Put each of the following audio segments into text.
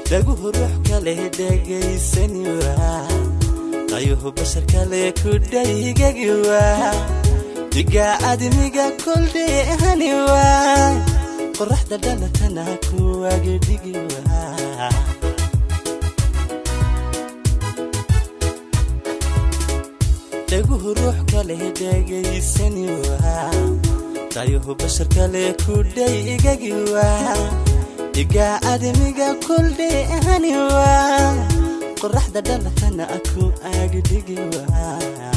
dhaguhu ruux kale dhegaysani waa qayuhu bashar kale ku dhaygagi waa diga admiga koldheehani waa qoraxda dhalatana kuwaga dhigi waa dhaguhu ruux kale dhegaysani waa qayuhu bashar kale ku dhaygagi waa diga admiga koldheehani waa qoraxda dhalatana ku agdhigi waa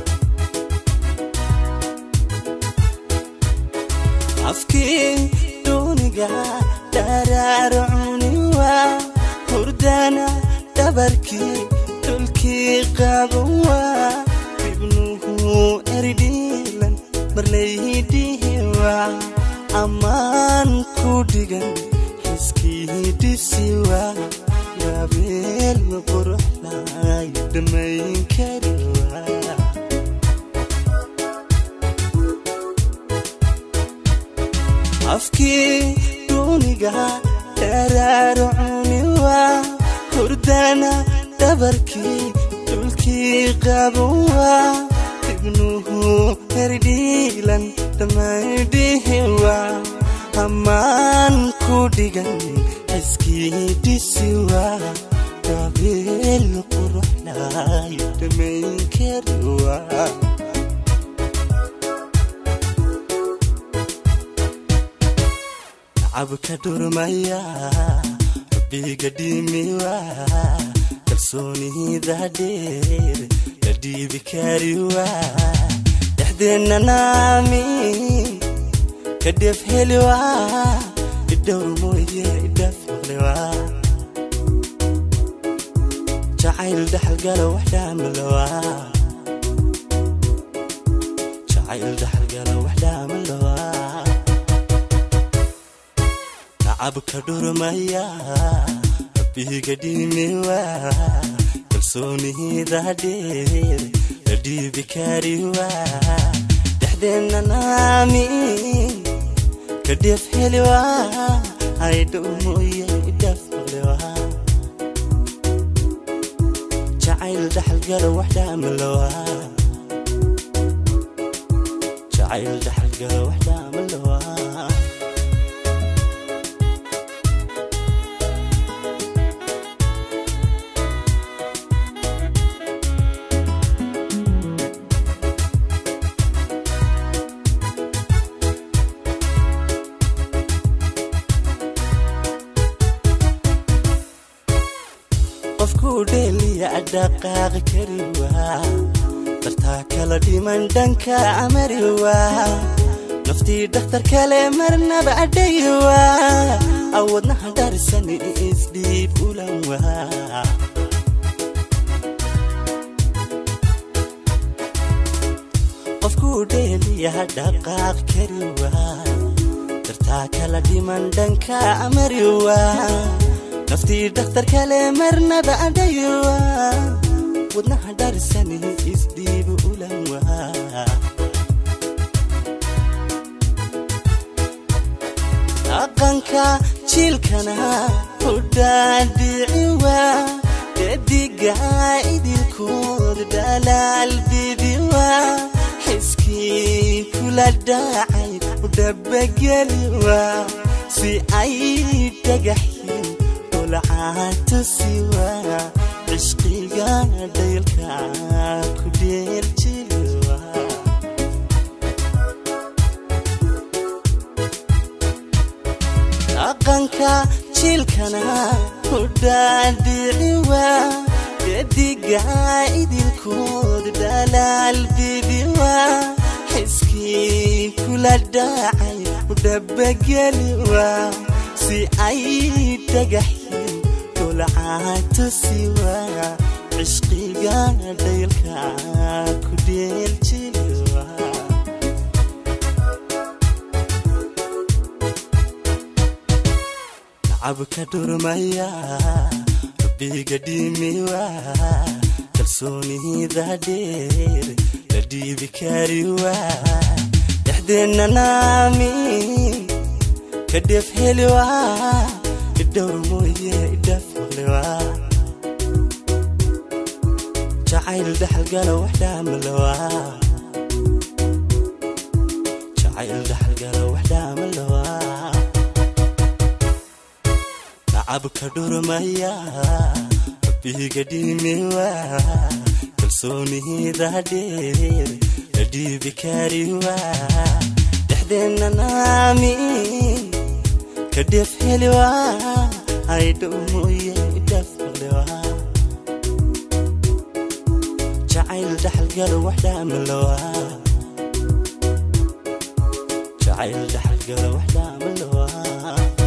afkii duuniga dharaarcuni waa hurdana dhabarkii dhulkii qaban waa ibnuhu eridhiilan marlaydhihi waa ammaan ku dhigan xiskii dhisi waa gabeel quruxlay dhammayn kari waa afkii duuniga dharaarcuni waa hurdana dhabarkii dhulkii qaban waa ibnuhu herdhiilan dhammaydhihi waa ammaan ku dhigan xiskii dhisi waa gabeel quruxlay dhammayn kari waa cabka dhurmaya rabbiga dhimiwa kalsoonida dheer la dhiibi kariwa dhexdeenna naami ka dheef heliwa idhowr mooye idhaaf maqliwa jacayl dhaxalgala wax dhaamalawa jacayl dhaxalgala wax dhaamalawa cabka dhurmaya rabbiga dhimiwa kalsoonida dheer la dhiibi kariwa dhexdeenna naami ka dheef heliwa haydhow mooye idhaaf maqliwa jacayl dhaxalgala wax dhaamalawa jacayl dhaxalgala wax dhaamalawa qofku dheeliya dhaqaaqi kari waa dartaa kala dhiman dhanka amari waa naftii dhakhtar kale marnaba adhay waa awadnaha dharisan isdhiib ulan waa qofku dheeliya dhaqaaq kari waa dartaa kala dhiman dhanka amari waa naftii dhakhtar kale marnaba adhaywa wadnaha dharisani isdhiibu ulan waa dhaqanka jiilkana ku dhaadhici waa dediga idilkood dhalaal bibi waa xiskii kula dhacay u dhabageli waa si ay dhagaxyin lacatusiwa cishqiga dhaylka ku dheeljiwa dhaqanka jiilkana ku dhaadhiciwa dediga idilkood dhalaal bibiwa xiskii kula dhacay u dhabageliwa si ay dhagaxyin dolcatusiwa cishqiga dhaylka ku dheeljiwa cabka dhurmaya rabbiga dhimiwa kalsoonida dheer la dhiibi kariwa dhexdeenna naami ka dheef heliwa idhowr mooye idhaaf maqliwaa jacayl dhaxalgala wax dhaamalawaa jacayl dhaxalgala wax dhaamalawaa nacabka dhurmaya rabbiga dhimiwa kalsoonihida dheer la dhiibi kariwa dhexdeenna naamin ka dheef heliwa aydhow mooye idhaaf maqliwa jacayl dhaxalgala wax dhaamalawa jacayl dhaxalgala wax dhaamalawa